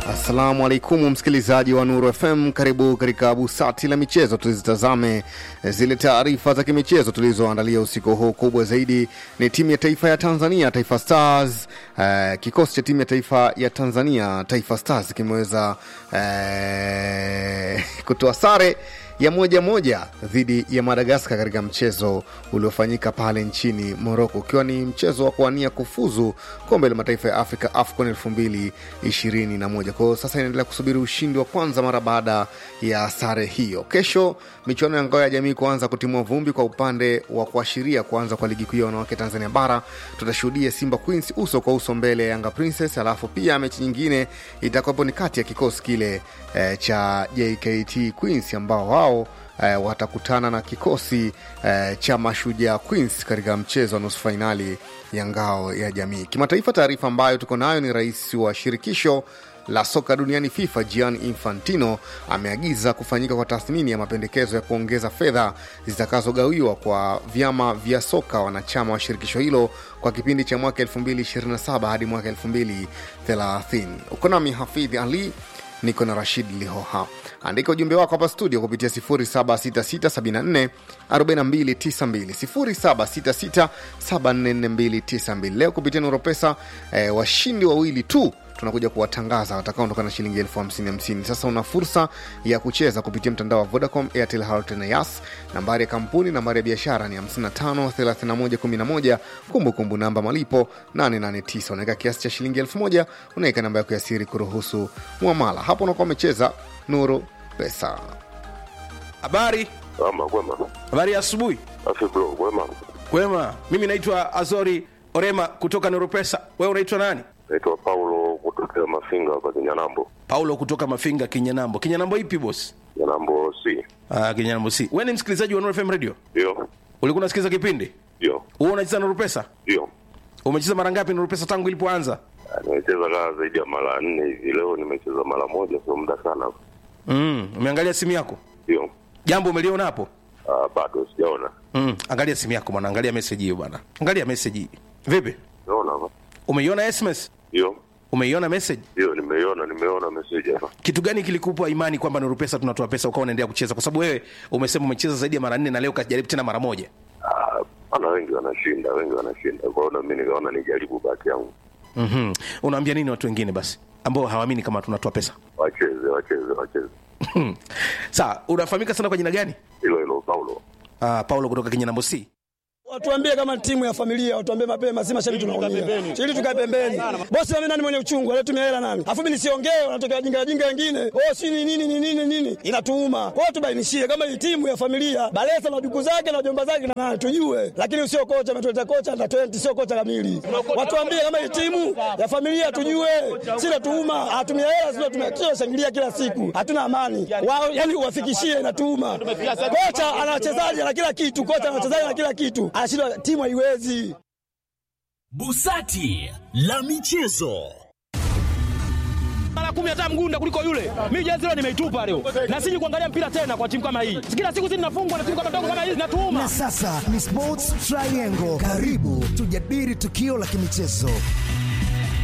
Assalamu alaikum msikilizaji wa Nuru FM, karibu katika busati la michezo. Tuzitazame zile taarifa za kimichezo tulizoandalia usiku huu. Kubwa zaidi ni timu ya taifa ya Tanzania, Taifa Stars. Uh, kikosi cha timu ya taifa ya Tanzania, Taifa Stars kimeweza uh, kutoa sare ya moja moja dhidi ya Madagaskar katika mchezo uliofanyika pale nchini Moroko, ukiwa ni mchezo wa kuwania kufuzu kombe la mataifa ya Afrika AFCON elfu mbili ishirini na moja. Kwa hiyo sasa inaendelea kusubiri ushindi wa kwanza mara baada ya sare hiyo. Kesho michuano ya ngao ya jamii kuanza kutimua vumbi kwa upande wa kuashiria kuanza kwa ligi kuu ya wanawake Tanzania Bara. Tutashuhudia Simba Queens uso kwa uso mbele ya Yanga Princess, alafu pia mechi nyingine itakuwepo ni kati ya kikosi kile eh, cha JKT Queens ambao wao eh, watakutana na kikosi eh, cha Mashujaa Queens katika mchezo wa nusu fainali ya ngao ya jamii. Kimataifa, taarifa ambayo tuko nayo ni rais wa shirikisho la soka duniani FIFA Gianni Infantino ameagiza kufanyika kwa tathmini ya mapendekezo ya kuongeza fedha zitakazogawiwa kwa vyama vya soka wanachama wa shirikisho hilo kwa kipindi cha mwaka 2027 hadi mwaka 2030. Uko nami Hafidhi Ali, niko na Rashid Lihoha. Andika ujumbe wako hapa studio kupitia 0766744292 0766744292. Leo kupitia Nuru Pesa eh, washindi wawili tu tunakuja kuwatangaza watakaondoka na shilingi elfu hamsini hamsini. Sasa una fursa ya kucheza kupitia mtandao wa Vodacom, Airtel, Halotel na Yas. Nambari ya kampuni, nambari ya biashara ni 553111. Kumbukumbu namba malipo 889. Unaweka kiasi cha shilingi elfu moja unaweka namba yako ya siri kuruhusu mwamala. Hapo unakuwa umecheza Nuru Pesa. Habari, Ama kwema. habari ya asubuhi. Afi bro, kwema. Kwema, mimi naitwa Azori Orema kutoka Neuropesa. Wewe unaitwa nani? Naitwa Paulo kutokea Mafinga hapa Kinyanambo. Paulo kutoka Mafinga, Kinyanambo. Kinyanambo ipi boss? Kinyanambo C. Ah, Kinyanambo si. Wewe ni msikilizaji wa Nuru FM Radio? Ndio. Ulikuwa unasikiliza kipindi? Ndio. Wewe unacheza Nuru Pesa? Ndio. Umecheza mara ngapi Nuru Pesa tangu ilipoanza? Ah, Nimecheza kaa zaidi ya mara nne hivi. Leo nimecheza mara moja, sio muda sana. Mm, umeangalia simu yako? Ndio. Jambo umeliona hapo? Ah, bado sijaona. Mm, angalia simu yako bwana, angalia message hiyo bwana. Angalia message hii. Vipi? Naona hapa. Umeiona SMS? Ndio. Umeiona message? Ndio, nimeiona, nimeona message hapa. kitu gani kilikupa imani kwamba Nuru Pesa tunatoa pesa ukawa unaendelea kucheza? Kwa sababu wewe umesema umecheza zaidi ya mara nne na leo ukajaribu tena mara moja. Ah, ana wengi wanashinda, wengi wanashinda. Kwa hiyo na mimi nikaona nijaribu bahati yangu. mm Unaambia nini watu wengine basi ambao hawaamini kama tunatoa pesa? Wacheze, wacheze, wacheze. Sawa, unafahamika sana kwa jina gani? Hilo hilo Paulo. Uh, Paulo kutoka Kinyanambo C. Watuambie kama timu ya familia, watuambie mapema, si mashabiki tunaumia. Ili tukae pembeni. Bosi mimi nani mwenye uchungu, alitumia hela nani? Afu mimi nisiongee, wanatokea wajinga wajinga wengine. Oh, si ni nini ni nini nini? Inatuuma. Kwa hiyo tubainishie kama hii timu ya familia, Balesa na duku zake na jomba zake na nani tujue. Lakini sio kocha ametuleta kocha na 20 sio kocha kamili. Watuambie kama hii timu ya familia tujue. Si natuuma, atumia hela sio tumia kila shangilia kila siku. Hatuna amani. Wao yani uwafikishie inatuuma. Kocha ana wachezaji na kila kitu, kocha ana wachezaji na kila kitu. Anashindwa timu haiwezi. Busati la michezo. mara kumi hata mgunda kuliko yule. Mimi jezi leo nimeitupa leo, na siji kuangalia mpira tena kwa timu kama hii. Kila siku zinafungwa na timu kama ndogo kama hizi zinatuuma. Na sasa ni Sports Triangle. Karibu tujadili tukio la kimichezo.